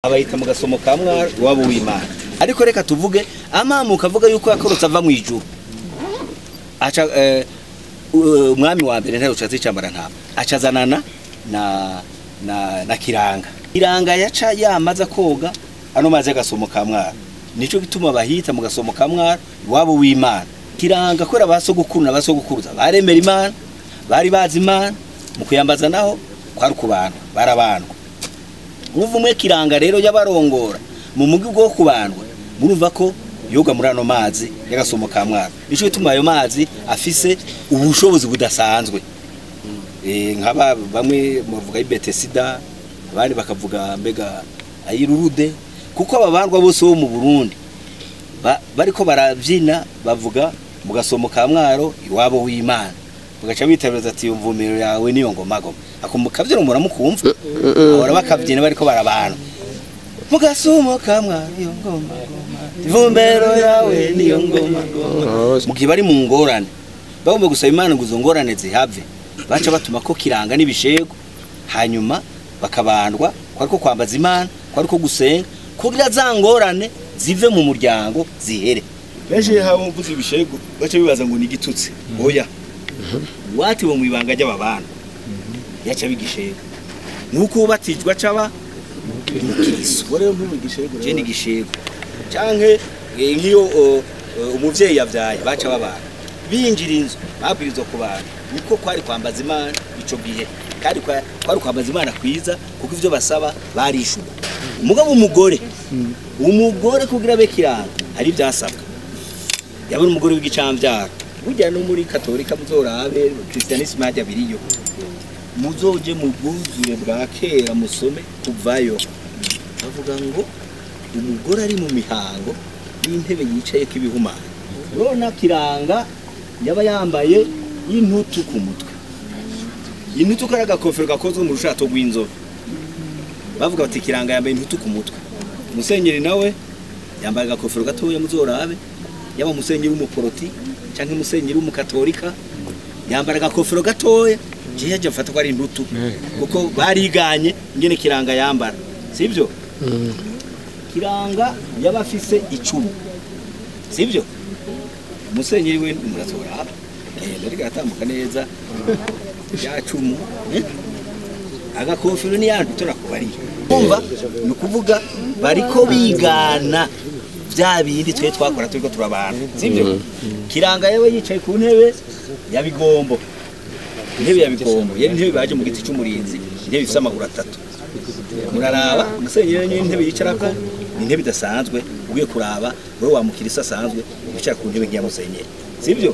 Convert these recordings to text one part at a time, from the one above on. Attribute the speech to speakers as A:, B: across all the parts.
A: abayita mu gasomo ka mwaro iwabo w'imana ariko reka tuvuge amamuka avuga yuko yakorotse ava mu ijuru aca eh, u- umwami wa mbere ntayo ushatse icambara ntama acazanana na na na kiranga kiranga yaca yamaze koga ano mazi y'agasomo ka mwaro nico gituma bahita mu gasomo ka mwaro iwabo w'imana kiranga kwera basogokuru na basogokuruza baremera imana bari bazi imana mu kuyambaza naho kwari ku bantu barabandwa umwe kiranga rero yabarongora mu mugi bwo kubandwa murumva ko yoga muri ano mazi y'agasomo ka mwaro nico gituma ayo mazi afise ubushobozi budasanzwe eh nkaba bamwe bavuga ibetesida abandi bakavuga mbega ayirurude kuko ababandwa bose bo mu Burundi ba- bariko baravyina bavuga mu gasomo ka mwaro iwabo w'Imana bagaca bitabiriza ati umvumiro yawe niyo ngoma goma akumbuka vyero muramukumva ahora bakavyina bariko barabana mu gasomo ka mwaro iyo ngoma goma ivumbero yawe niyo ngoma goma mu gihe bari mu ngorane bagomba gusaba imana ngo izo ngorane zihave baca batuma ko kiranga n'ibishego hanyuma bakabandwa ko ariko kwambaza imana ko ariko gusenga kugira za ngorane zive mu muryango zihere benshi haba mvuze ibishego baca bibaza ngo ni igitutsi oya watiwe mu ibanga ry'ababana yaca bigishego nuko ubatijwe acaba umukiriso
B: rero ntubigishego
A: je ni igishego canke eh, nk'iyo o, o, umuvyeyi yavyaye baca babana binjira inzu babwirizwa kubana niko kwari kwambaza imana ico gihe kandi kwa- kwari kwambaza imana kwiza kuko ivyo basaba barishura umugabo umugore umugore kugira abe kiranga hari ivyasabwa yabona umugore w'igicamvyaro burya no muri katolika muzorabe kristianisme hajya biriyo muzoje mu bwuzure bwa kera musome kuvayo bavuga ngo umugore ari mu mihango y'intebe yicayeko ibihumanya urabona kiranga yaba yambaye intutu ku mutwe intutu kari agakofero gakozwe mu rushato rw'inzobe bavuga bati kiranga yambaye intutu ku mutwe musenyeri nawe yambaye agakofero gatoya muzorabe yaba musenyeri w'umuporoti cyangwa musenyeri w'umukatolika yambara agakofero gatoya jewe yaje mfata ko ari intutu kuko bariganye ingene kiranga yambara sibyo kiranga yaba afise icumu sibyo umusenyeri we muratora genda rigatambuka neza ya cumu eh? agakofero ni yantu turakubariye kumva ni ukuvuga bariko bigana bya bindi twe twakora turiko turabana sibyo kiranga yewe yicaye ku ntebe ya bigombo intebe ya bigombo yari intebe baje mu giti cy'umurinzi intebe ifite amaguru atatu muraraba umusenyeri niyo intebe yicarako ni intebe idasanzwe ugiye kuraba wowe wamukirisa asanzwe wicara ku ntebe nk'iya musenyeri sibyo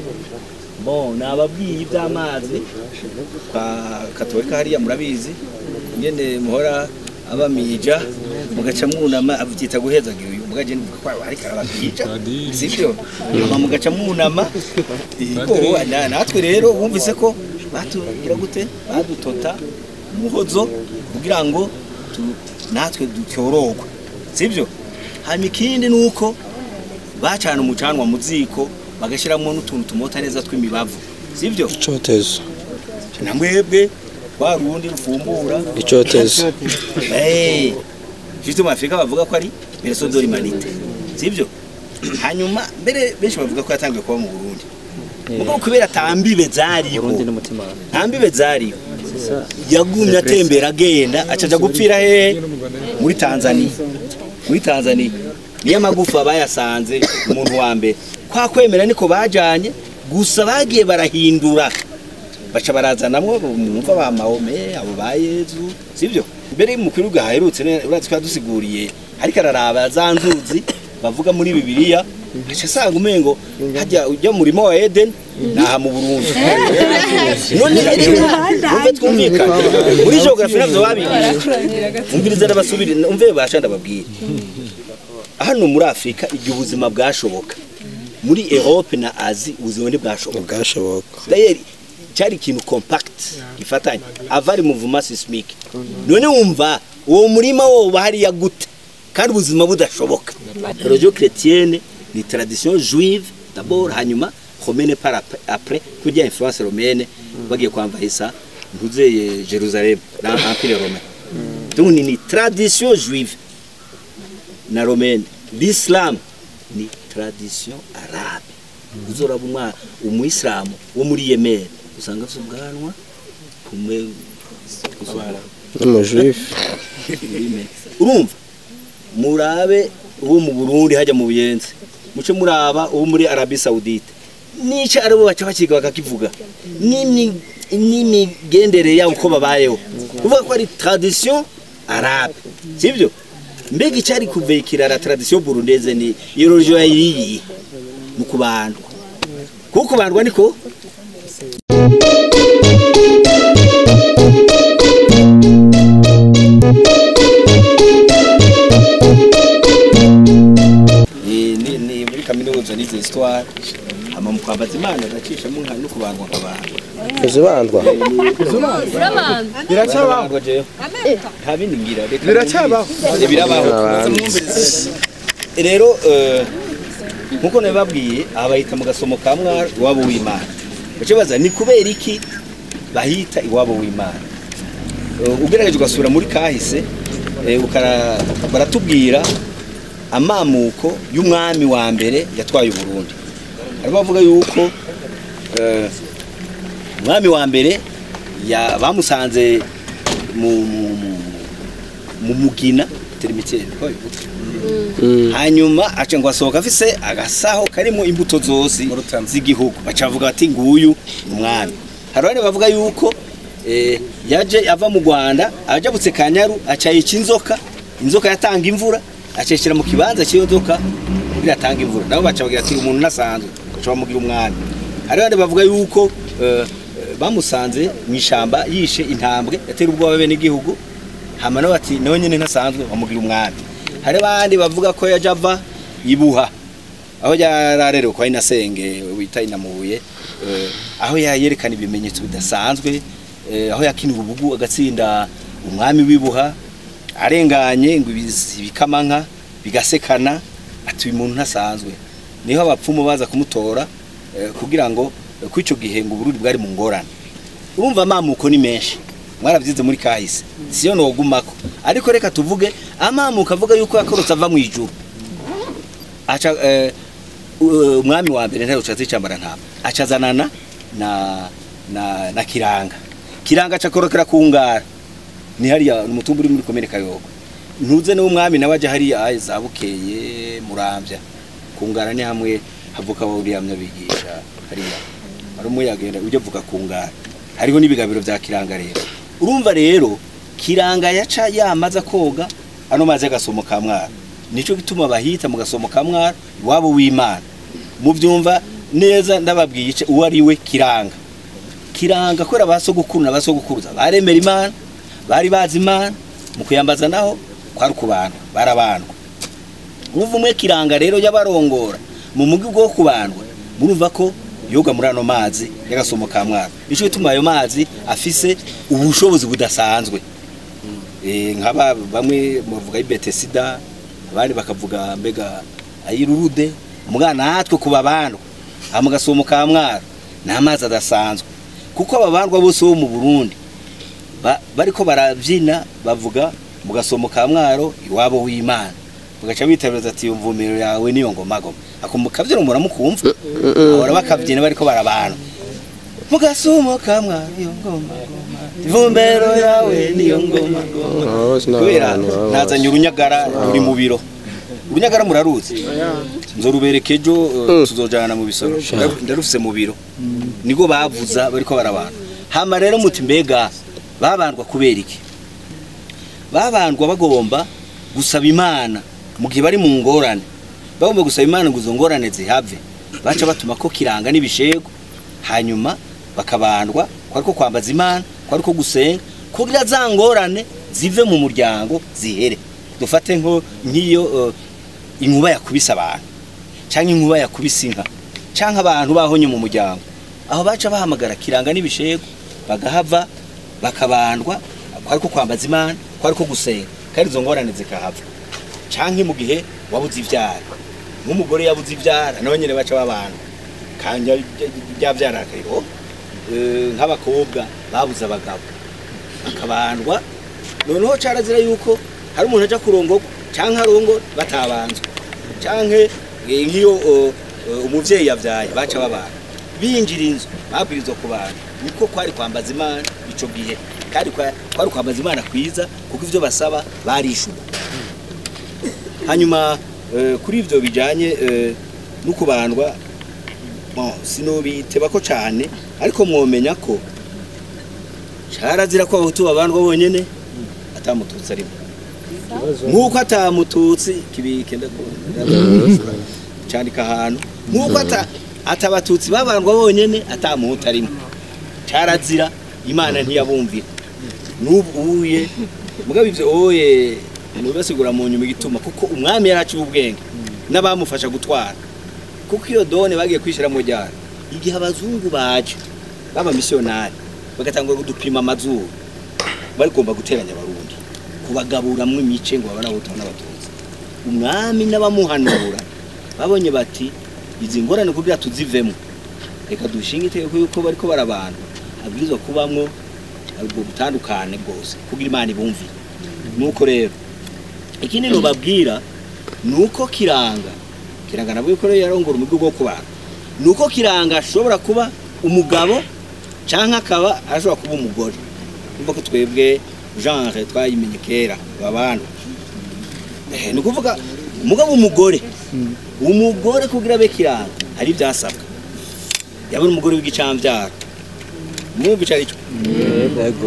A: bon nababwiye iby'amazi kwa katolika hariya murabizi nyene muhora abamija mugaca mwunama avyita guhezagira uyu mugaje ndivuga ko ariko arababwija sibyo hama mugaca mwunama iko na- natwe rero bumvise ko batugira gute badutota umuhozo kugira ngo tu- natwe dutyorogwe sibyo hanyuma ikindi ni uko bacana umucanwa mu ziko bagashyiramo n'utuntu tumota neza tw'imibavu sibyo
C: icotezo
A: na mwebwe wa rundi rufumbura
C: icotezo
A: Eh, juste mu Afrika bavuga ko ari berceau de l'humanité sibyo hanyuma mbere benshi bavuga ko yatangiye kuba mu Burundi mugo kubera tambibe zariho
D: Burundi n'umutima
A: ntambibe zariho yagumye atembera agenda acaja gupfira hehe muri Tanzania muri Tanzania niyo amagufa bayasanze umuntu wa mbere kwa kwemera niko bajanye gusa bagiye barahindura baca barazanamwo mwumva ba Mahome abo ba Yezu sibyo mbere mu kiruga haherutse ne- urazi ko yadusiguriye ariko araraba za nzuzi bavuga muri bibiliya aca asanga umengo hajya ujya mu murimo wa Eden naha mu Burundi none umve twumvikana muri geography navyo babigisha umviriza ndabasubire umve basha ndababwira hano muri Afrika igihe ubuzima bwashoboka muri Europe na Asie ubuzima ntibwashoboka
C: bwashoboka
A: D'ailleurs, cyari ikintu compact gifatanye avari muvuma sismique none wumva uwo murima wo hariya gute kandi ubuzima budashoboka religion chrétienne ni tradition juive d'abord hanyuma romaine par ap- après kujya influence romaine bagiye kwamvahisa ntuzeye Jerusalem na empire romain donc ni, ni tradition juive na romaine l'islam ni tradition arabe uzoraba umwa umuyisilamu wo muri yemeni usanga afite ubwanwa kumwe
B: n'umujuifu
A: urumva murabe uwo mu burundi hajya mu buyenzi muce muraba uwo muri arabi saudite nico aribo baca bakiga bakakivuga N'imi- n'imigendere yabo uko babayeho kuvuga ko ari tradition arabe sibyo mbega icyari kuvekira la tradition burundeze ni iyo religion yayiriye mu kubandwa kuko kubandwa niko ni ni- ni muri kaminuza n'izi histoire hama mu kwambaza imana agacishamo nka no kubandwa nk'abantu
B: uzibandwa
A: biracyabaho nta bindi ngira reka
C: Biracyabaho.
A: Eh, birabaho rero eh, nkuko nabibabwiye aha bahita mu gasomo ka mwari iwabo w'imana bace baza ni kubera iki bahita iwabo w'imana Eh, ugerageje ugasubira muri kahise eh, ukara- baratubwira amamuko y'umwami wa mbere yatwaye uburundi harimo bavuga yuko eh, umwami wa mbere ya- bamusanze mu mu- mu- mu mugina terimitiere ko bivuga hanyuma aca ngo asohoka afise agasaho karimo imbuto zose z'igihugu baca bavuga bati nguyu ni umwami hari abandi bavuga yuko eh, yaje ava mu rwanda ajabutse kanyaru aca yica inzoka inzoka yatanga imvura acishira mu kibanza cy'iyo nzoka biratanga imvura nabo baca bagira ati umuntu nasanzwe baca bamugira umwami hari abandi bavuga yuko eh, eh, bamusanze mu ishyamba yishe intambwe yatera ubwoba bene igihugu hama nawe ati nawe nyine ntasanzwe bamugira umwami hari abandi bavuga ko yaje ava ibuha aho yararerewe kwa inasenge wita inamubuye eh, aho yerekana ibimenyetso bidasanzwe eh, aho yakina ububugu agatsinda umwami w'ibuha arenganye ngo ibizi- ibikamanka bigasekana ati uyu muntu ntasanzwe niho abapfumu baza kumutora eh, kugira ngo eh, ko icyo gihe ngo uburundi bwari mu ngorane urumva amamuko ni menshi mwarabyize muri kahise siyo nogumako ariko reka tuvuge amamuko avuga yuko yakorotse ava mu ijuru aca eh, u- umwami wa mbere ntaruca zicambara ntama acazanana na na na kiranga kiranga acakorokera ku ngara ni hariya ni umutumba uri muri komine kayogo ntuze niwo umwami nawe aja hariya aye zabukeye muramvya ku ngara ni hamwe havuka uriya bigisha hariya hari umwe yagenda ujya avuga ku ngara hariho n'ibigabiro vya kiranga rero urumva rero kiranga yaca yamaze koga ano mazi y'agasomo ka mwara nico gituma bahita mu gasomo ka mwara iwabo w'imana muvyumva neza ndababwiye ice uwo ari we kiranga kiranga kubera ba sogokuru na ba sogokuruza baremera imana bari bazi imana mu kuyambaza naho kwari ukubandwa barabandwa uvuga umwe kiranga rero y'abarongora mu mugi bwo kubandwa murumva ko yoga muri ano mazi y'agasomo ka mwara nico gituma ayo mazi afise ubushobozi budasanzwe Eh, nk'aba bamwe bavuga ibetesida abandi bakavuga mbega ayirurude umwana natwe kuba bandwa aha mu gasomo ka mwara ni amazi adasanzwe kuko ababandwa bose bo mu burundi ba- bariko barabyina bavuga mu gasomo ka mwaro iwabo w'imana bagaca bitabiriza ati iyo mvumiro yawe niyo ngomagoma ako mukabyina muramukumva ahora bakabyina bariko barabana mu gasomo ka mwaro iyo ngomagoma ivumbero yawe niyo ngomagoma
B: Abo bose ni
A: kubera
B: abantu baba
A: nazanye urunyagara ruri mu biro urunyagara muraruzi nzorubereka ejo uh, tuzojana mu bisoro Ndaru- ndarufise mu biro niko bavuza bariko barabana hama rero muti mbega babandwa kubera iki babandwa bagomba gusaba imana mu gihe bari mu ngorane bagomba gusaba imana ngo izo ngorane zihave baca batuma ko kiranga n'ibishego hanyuma bakabandwa kwari ko kwambaza imana kwari ko gusenga kugira za ngorane zive mu muryango zihere dufate nko nk'iyo uh, inkuba yakubise abantu cyangwa inkuba yakubise inka cyangwa abantu bahonye mu muryango aho baca bahamagara kiranga n'ibishego bagahava bakabandwa kwari ko kwambaza imana kwari ko gusenga kandi izo ngorane zikahava canke mu gihe wabuze ivyara nk'umugore yabuze ivyara nawe nyene baca babandwa kandi ryavyara akariho nk'abakobwa babuze abagabo bakabandwa noneho carazira yuko hari umuntu aja kurongorwa canke arongo batabanzwe canke eh, nk'iyo o, o, umuvyeyi yavyaye baca babana binjira inzu babwirizwa ku bantu niko kwari kwambaza imana ico gihe kandi kwa- kwari kwambaza imana kwiza kuko ivyo basaba barishuka hanyuma eh, kuri ivyo bijanye eh, no kubandwa bon, sinobitebako cane ariko mwomenya ko carazira ko abahutu babandwa bonyene atamututsi arimo nk'uko atamututsi kibike ndakunda candika ahantu nk'uko ata- atabatutsi babandwa bonyene atamuhutu arimo carazira imana ntiyabumvira n'ubuye mugabo ivyo oye mubibasigura mu nyuma igituma kuko umwami yaraciye ubwenge n'abamufasha gutwara kuko iyo done bagiye kwishira mu ryaro igihe abazungu baje baba misiyonari bagatangura kudupima amazuru bagomba guteranya abarundi kubagaburamwo imice ngo babone abahutu n'abatutsi umwami n'abamuhanura babonye bati izi ngorane kugira tuzivemo reka dushinge itegeko yuko bariko barabana abwirizwa kubamwo ubwo butandukane bwose kugira imana ibumvire nuko rero ikindi nubabwira nuko kiranga kiranga nabwo yuko rero yarongora umugwi bwo kubana nuko kiranga ashobora kuba umugabo canke akaba ashobora kuba umugore umva ko twebwe genre twayimenye kera babana eh ni ukuvuga umugabo umugore umugore kugira abe kiranga hari ibyasabwa yabona umugore w'igicambyara mwumva ico ari cyo
B: yego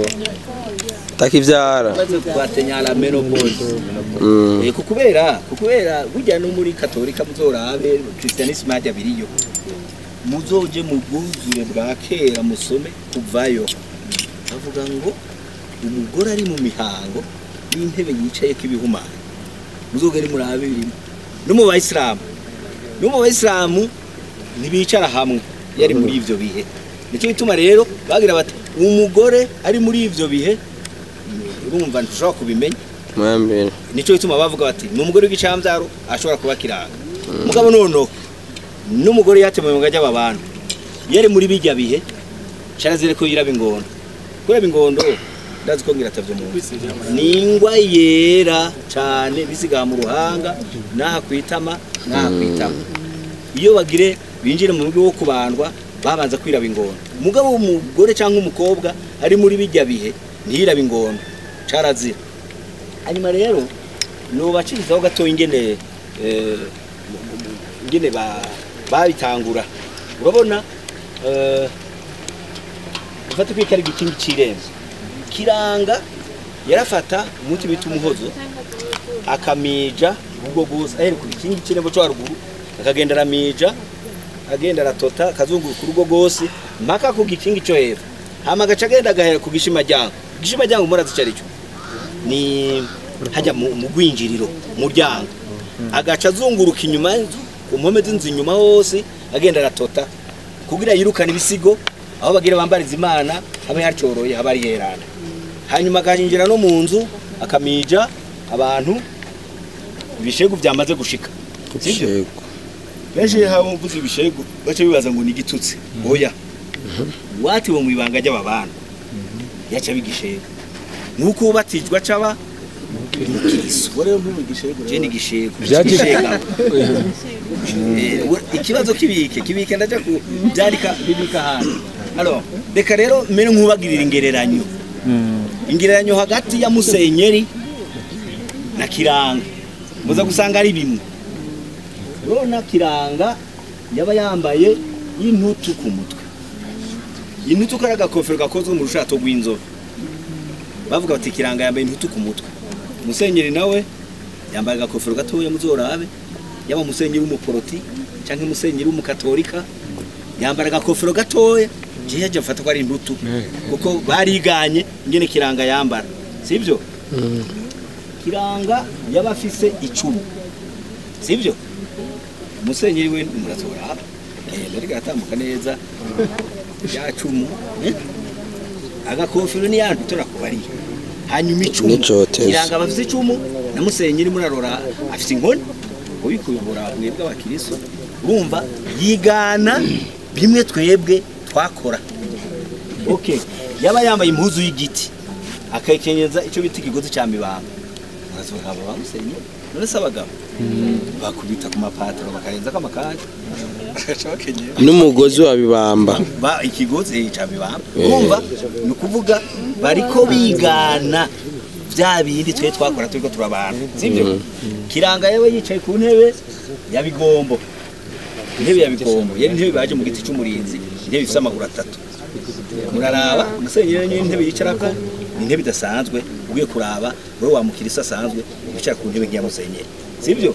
B: takivyara
A: maze twatenyara menopause
B: Mm.
A: Eh, kukubera kukubera burya no muri katolika muzorabe christianisme hajya biriyo muzoje mu bwuzure bwa kera musome kuvayo avuga ngo umugore ari mu mihango n'intebe yicayeko ibihumanya muzogere murabe birimo no mu bayisilamu no mu bayisilamu ntibicara hamwe yari muri ivyo bihe nicyo gituma rero bagira bati umugore ari muri ivyo bihe urumva ntushobora kubimenya
B: mwambere
A: nico gituma bavuga bati ni umugore w'igicambyaro ashobora kuba kiranga mugabo noneho n'umugore yatemuye mu gajya abantu yari muri bijya bihe carazire ko yiraba ingondo kuraba ingondo ndazi ko ngira atavyo mu ni ingwa yera cane bisigaha mu ruhanga n'aha kwitama n'aha kwitama iyo bagire binjire mu rugo wo kubandwa babanza kwiraba ingondo umugabo w'umugore cyangwa umukobwa ari muri bijya bihe ntiyiraba ingondo carazira hanyuma rero nubacirizaho gatoya ingene eh, mu- mu- mu- ingene ba- babitangura urabona eh, ufate ko iki ari igikingi c'irembo kiranga yarafata umuti bita umuhozo akamija ubwo bwose ahere ku gikingi c'irembo co haruguru akagenda aramija agenda aratota akazunguruka urugo rwose mpaka ku gikingi co hepfo hama agaca agenda agahera ku gishimajyango igishimajyango murazi ico arico ni hajya mu mu rwinjiriro muryango agaca azunguruka inyuma y'inzu ku mpome z'inzu inyuma hose agenda aratota kugira yirukane ibisigo aho bagira bambariza imana habe hacoroye haba ari herana hanyuma akahinjira no mu nzu akamija abantu ibishegu byamaze gushika sibyo
B: Shego.
A: benshi haba mvuze ibishegu bace bibaza ngo ni igitutsi oya watiwe mu ibanga ry'ababana yaca bigishegu nuko ubatijwe acaba umukiriso je ni gishegu
B: Vyaje-
A: Gishega. Eh, we- ikibazo kibike kibike ndaja ku byarika bibika hano alors reka rero mere nkubagirira ingereranyo ingereranyo hagati ya musenyeri na kiranga muza gusanga ari bimwe urabona kiranga yaba yambaye y'intutu ku mutwe intutu kari agakofero gakozwe mu rushato rw'inzobe bavuga bati kiranga yambaye intutu ku mutwe musenyeri nawe yambaye agakofero gatoya muzorabe yaba musenyeri w'umuporoti cyangwa musenyeri w'umukatolika yambara agakofero gatoya je yaje mfata ko ari intutu kuko bariganye ingene kiranga yambara sibyo kiranga yaba afise icumu sibyo musenyeri we murazora agenda ariko aratambuka neza ya cumu eh? agakofero ni yantu turakubariye hanyuma icumu
B: N'icotezo.
A: kiranga abafise icumu na musenyeri murarora afise inkoni ubikuyobora mwebwe abakiristo urumva yigana bimwe twebwe twakora okay yaba yambaye impuzu y'igiti akayikenyeza icyo bita ikigozi cya mibamba urazoga aba bamusenye none se abagabo bakubita ku mapataro bakarenza ko amakanya bagaca bakenyera
B: n'umugozi wa bibamba
A: ba ikigozi cya mibamba urumva ni ukuvuga bariko bigana bya bindi twe twakora turiko turabana sibyo kiranga yewe yicaye ku ntebe ya bigombo intebe ya bigombo yari intebe baje mu giti cy'umurinzi intebe ifite amaguru atatu muraraba umusenyeri niyo intebe yicarako ni intebe idasanzwe ugiye kuraba wowe wamukirisa asanzwe wicara ku ntebe nk'iya musenyeri sibyo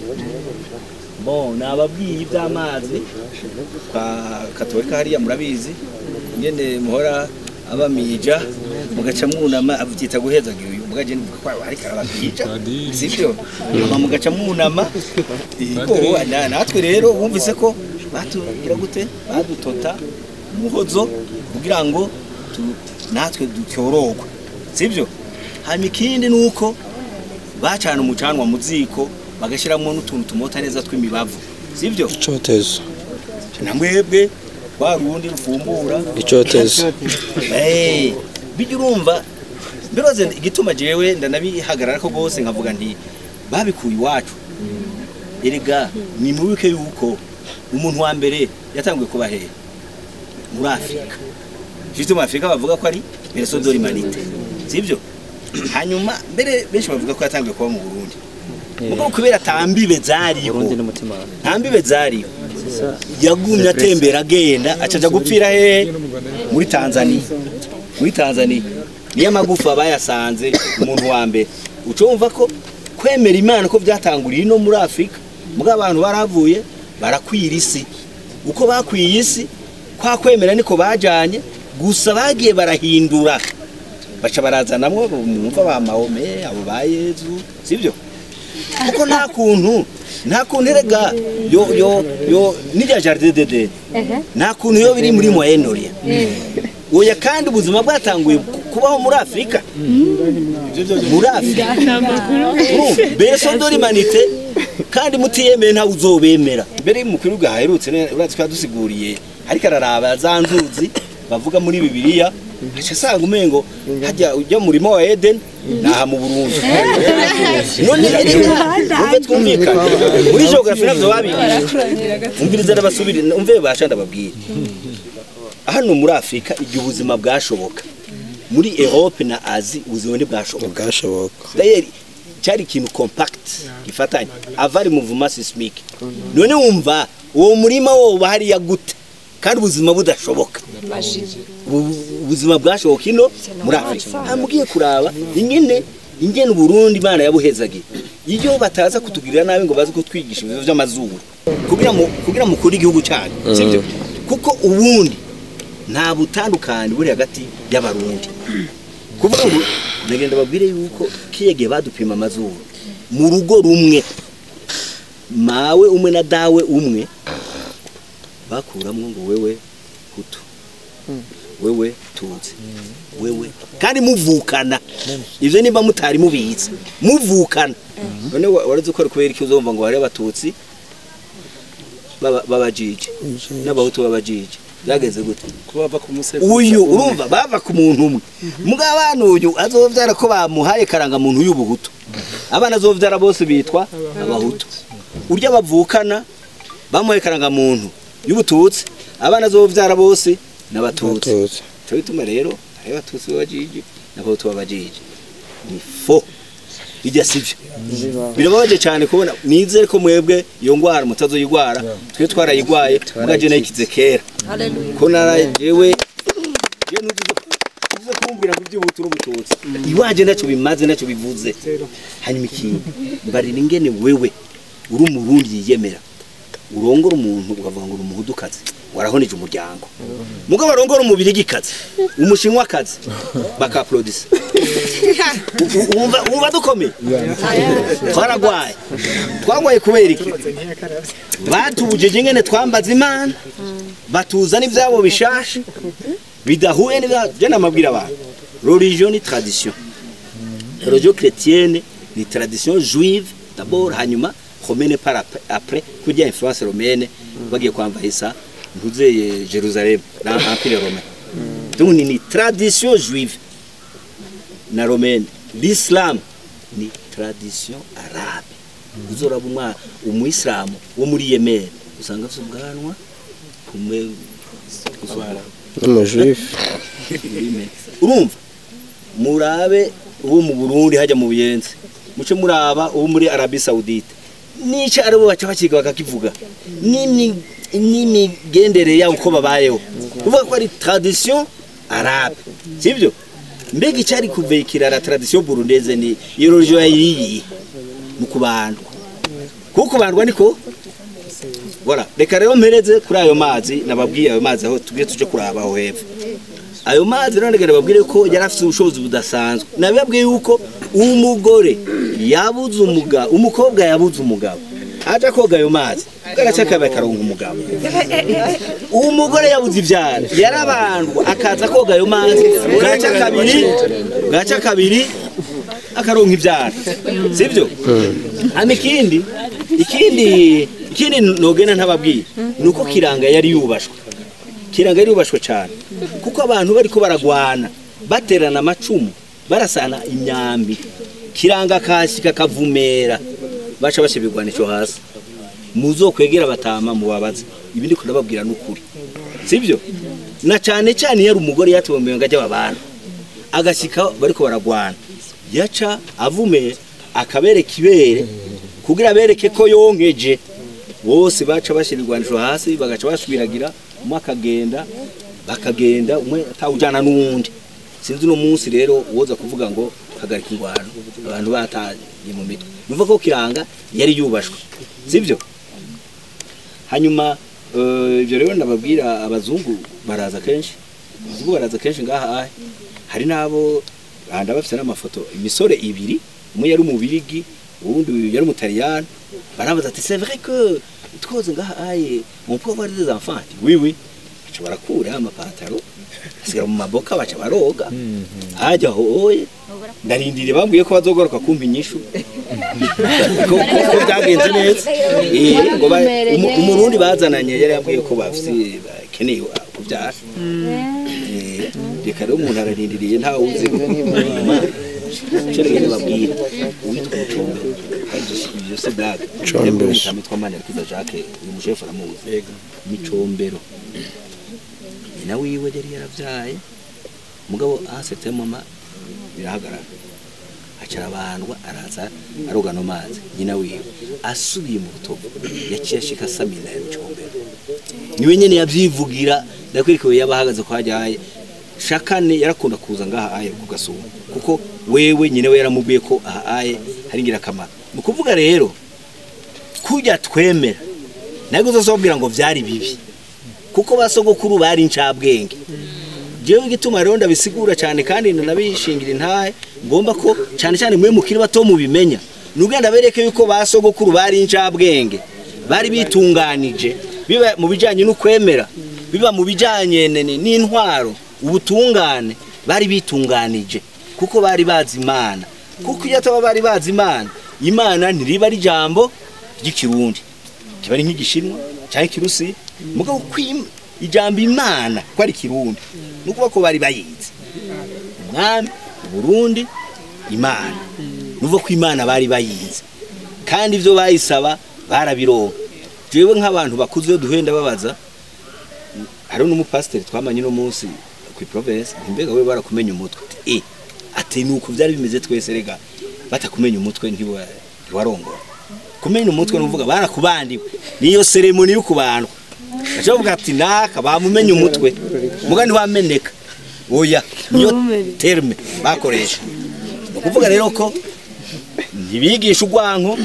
A: bon nababwiye iby'amazi kwa katolika hariya murabizi nyene muhora abamija mugaca mwunama abyita guhezagira uyu mugaje nivuga ko ariko arababwija sibyo hama mugaca mwunama Ego, na- natwe rero bumvise ko batugira gute badutota umuhozo kugira ngo tu- natwe ducyorogwe sibyo hanyuma ikindi ni uko bacana umucanwa mu ziko bagashyiramo n'utuntu tumota neza tw'imibavu sibyo
B: icotezo
A: na mwebwe rwa rundi rufumbura
B: icotezo
A: Eh, bijya urumva biroze igituma jewe ndanabihagarara ko rwose nkavuga nti babikuye iwacu erega ni mubibuke yuko umuntu wa mbere yatanguye kuba hehe muri afurika jisite muri afurika bavuga ko ari bereso dore manite sibyo hanyuma mbere benshi bavuga ko yatanguye kuba mu burundi mugabo kubera tambibe zariho ntambibe zariho yagumye atembera agenda acaja gupfira hehe muri tanzania muri tanzania niyo amagufa bayasanze umuntu wa mbere uca wumva ko kwemera imana ko byatanguriye no muri afurika mugabo abantu baravuye barakwira isi uko bakwiye isi kwa kwemera niko bajanye gusa bagiye barahindura baca barazanamwo mwumva ba mahome abo ba yezu sibyo kuko nta kuntu nta kuntu erega yo yo yo n'irya jardin de de nta kuntu yo biri muri moyen orient oya kandi ubuzima bwatanguye kubaho muri afurika muri afurika beso dore manite kandi mutiyemeye ntawe uzobemera mbere y'umukuru gaherutse uratse twadusiguriye ariko araraba za nzuzi bavuga muri bibiliya aca asanga umengo hajya ujya mu murima wa Eden naha mu Burundi none umve twumvikana muri geography navyo babigisha umviriza n'abasubiri umve basha ndababwira hano muri Afrika igihe ubuzima bwashoboka muri Europe na Asie ubuzima ntibwashoboka
B: bwashoboka
A: D'ailleurs cyari ikintu compact gifatanye avari mouvement sismique none wumva uwo murima wo bahariya gute kandi ubuzima budashoboka ubu- ubuzima bwashoboka ino muri afurika hamugiye kuraba ingene ingene uburundi imana yabuhezagiye iyo bataza kutugirira nabi ngo baze kutwigisha ibibazo by'amazuru kugira mu kugira mukuri igihugu cyanyu sibyo kuko ubundi nta butandukane buri hagati y'abarundi kuvuga ngo ndagenda babwire yuko kiyege badupima amazuru mu rugo rumwe mawe umwe na dawe umwe bakuramwo ngo wewe hutu wewe tutsi wewe kandi muvukana ivyo nimba mutari mubizi muvukana none wa- warazi ko ari kubera iki uzumva ngo hari abatutsi baba- b'abajiji n'abahutu b'abajiji byageze gute
C: kubava ku musego
A: uyu urumva bava ku muntu umwe muga abana uyu azovyara ko bamuhaye karangamuntu y'ubuhutu abana azovyara bose bitwa abahutu urya bavukana bamuhaye karangamuntu y'ubututsi abana azovyara bose n'abatutsi
B: Abatutsi.
A: cyo bituma rero hari abatutsi b'abajiji n'abahutu b'abajiji ni fo bijya sivyo birababaje cyane kubona nizere ko mwebwe iyo ngwara mutazoyigwara twe twarayigwaye mugaje nayikize kera ko narajewe je nugize nugize kumbwira ngo iby'ubutu n'ubututsi iwaje ntacyo bimaze ntacyo bivuze hanyuma ikindi mbarira ingene wewe uri umurundi yiyemera urongora umuntu ukavuga ngo uri umuhudukazi warahoneje umuryango mugabo arongora umubirigikazi umushinwakazi bakaplodisa wumva wumva dukomeye twaragwaye twagwaye kubera iki batubujije ingene twambaza imana batuzana ibyabo bishasha bidahuye n'ibya byo namabwira abantu religion ni tradition religion chrétienne ni tradition juive d'abord hanyuma romaine par ap- après kurya influence romaine bagiye kwambarisa ntuzeye Jerusalem na empire romain donc ni, ni tradition juive na romene l'islam ni tradition arabe uzoraba umwa umuyisilamu wo muri yemen usanga afite ubwanwa kumwe
B: n'umujuifu
A: urumva murabe uwo mu burundi hajya mu buyenzi muce muraba uwo muri arabi saudite nico aribo baca bakiga bakakivuga n'imi- n'imigendere yabo uko babayeho kuvuga ko ari tradition arabe sibyo mbega icyari kuvekira la tradition burundeze ni iyo religion yayiriye mu kubandwa kuko kubandwa niko Voilà, reka rero mpereze kuri ayo mazi nababwiye ayo mazi aho tujye tuje kuraba aho hepfo ayo mazi rero ndagenda babwire ko yari afite ubushobozi budasanzwe nabibabwiye yuko umugore yabuze umugabo umukobwa yabuze umugabo aje koga ayo mazi garaca kabaye karonka umugabo umugore yabuze ivyara yarabandwa akaza koga ayo mazi gaca kabiri gaca kabiri akaronka ivyara sivyo hama ikindi ikindi ikindi nogena ntababwiye nuko kiranga yari yubashwe kiranga yari yubashwe cyane kuko abantu bariko baragwana baterana amacumu barasana imyambi kiranga kashyika kavumera baca bashyira ico hasi muzokwegera batama mubabaze ibi ndiko ndababwira n'ukuri sibyo na cyane cyane yari umugore yatuwe mu ngo ajya babana agashyika bariko baragwana yaca avume akabereka ibere kugira abereke ko yonkeje bose baca bashyira irwanisho hasi bagaca basubiragira umwe akagenda bakagenda umwe atawujyana n'uwundi sinzi uno munsi rero woza kuvuga ngo hagarika ingwano abantu bataye mu mitwe numva ko kiranga yari yubashwe sibyo hanyuma eh, ibyo rero ndababwira abazungu baraza kenshi abazungu baraza kenshi ngaha ahe hari n'abo banda bafite n'amafoto imisore ibiri umwe yari umubirigi uwundi yari umutaliyani barabaza ati c'est vrai que twoze ngaha aye on peut avoir des enfants Ati, oui oui baca barakura amapataro asigara mu maboka baca baroga hajya hoye ndarindiriye bambwiye ko bazogoroka kumpa inyishu ko ko- ko byagenze neza Eh, ngo ba- umu- umurundi bazananye yari yambwiye ko bafise bakeneye kubyara Eh, reka rero umuntu ararindiriye ntawe uzi cyo babwira uwitwa mucombero ibyo se blague
B: Combero.
A: witwa manirakiza jacques uyu mushefu aramuzi micombero nyina wiwe yari yaravyaye mugabo ahasetse mama birahagarara acara abandwa araza aroga no mazi nyina wiwe asubiye mu rutovu yaciye ashika samina ya micombero niwe nyene yavyivugira ndakwereka yaba ahagaze kwa hajyaye shakane yarakunda kuza ngaha aye ku gasuma kuko wewe nyine we yaramubwiye ko aha aye hari ingirakamaro ni ukuvuga rero kujya twemera ntabwo uzazobwira ngo byari bibi kuko basogokuru bari incabwenge jewe igituma rero ndabisigura cyane kandi ndanabishingira intahe ngomba ko cyane cyane mwe mukiri bato mubimenya nugenda bereke yuko basogokuru bari incabwenge bari bitunganije biba mu bijanye n'ukwemera biba mu bijanye ne- ne- n'intwaro ubutungane bari bitunganije kuko bari bazi imana kuko iyo ataba bari bazi imana imana ntiriba ari ijambo ry'ikirundi kiba ari nk'igishinwa cyangwa ikirusi mugabo kwim ijambo imana ko ari kirundi nukuba ko bari bayizi umwami Burundi imana nuvuga ko imana bari bayizi kandi ibyo bayisaba barabironka jewe nk'abantu bakuze iyo duhenda babaza hariho n'umupasiteri twamanye no munsi ku province mbega we barakumenya umutwe e ati nuko byari bimeze twese rega batakumenya umutwe ntiwa- ntiwarongora kumenya umutwe nuvuga barakubandiwe niyo seremoni yo kubandwa acavuga ati naka bamumenye umutwe muga ntiwameneka oya niyo terme bakoresha ni ukuvuga rero ko ntibigisha urwanko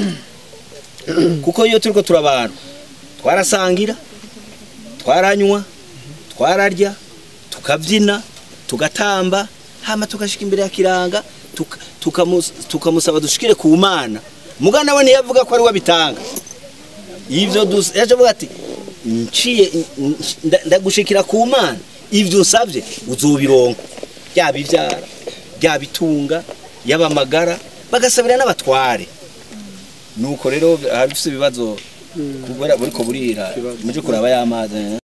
A: kuko iyo turiko turabana twarasangira twaranywa twararya tukabyina tugatamba hama tugashika imbere ya kiranga tuka- tukamus- tukamusaba dushikire ku mana muga nawe ntiyavuga ko ari we abitanga ivyo dus- yaje avuga ati nciye nda- ndagushikira ku mana ivyo usavye uzobironka byaba ivyara byaba itunga yaba amagara bagasabira n'abatware nuko rero hari ufite ibibazo kubera buriko burira muje kuraba y'amazi